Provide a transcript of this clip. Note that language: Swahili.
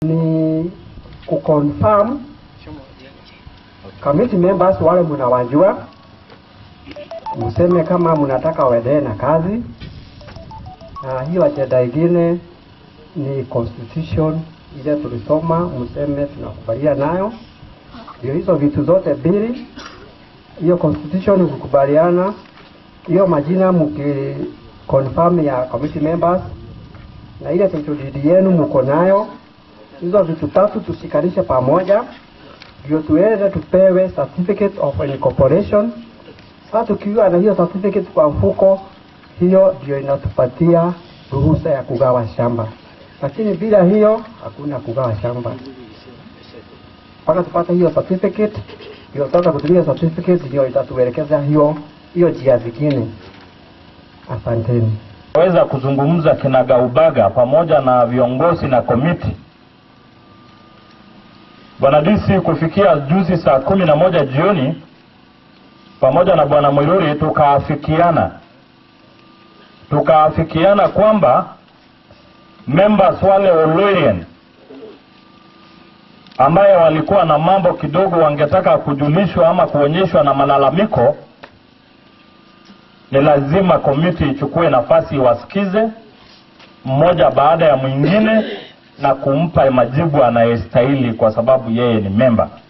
ni kuconfirm committee members wale mnawajua, mseme kama mnataka waendelee na kazi. Na hiyo ajenda ingine ni constitution ile tulisoma, mseme tunakubalia nayo. Ndio hizo vitu zote mbili, hiyo constitution ukikubaliana, hiyo majina mki confirm ya committee members na ile title deed yenu mko nayo, hizo vitu tatu tushikanishe pamoja ndio tuweze tupewe certificate of incorporation. Sasa tukiwa na hiyo certificate kwa mfuko, hiyo ndio inatupatia ruhusa ya kugawa shamba, lakini bila hiyo hakuna kugawa shamba mpaka tupate hiyo certificate. Ndio sasa kutumia certificate ndio itatuelekeza hiyo hiyo njia zingine. Asanteni. weza kuzungumza kinagaubaga pamoja na viongozi na komiti. Bwana DC kufikia juzi saa kumi na moja jioni pamoja na bwana Mwiruri tukaafikiana tukaafikiana kwamba members wale Oloirian ambaye walikuwa na mambo kidogo wangetaka kujulishwa ama kuonyeshwa na malalamiko ni lazima komiti ichukue nafasi iwasikize mmoja baada ya mwingine na kumpa majibu anayestahili kwa sababu yeye ni memba.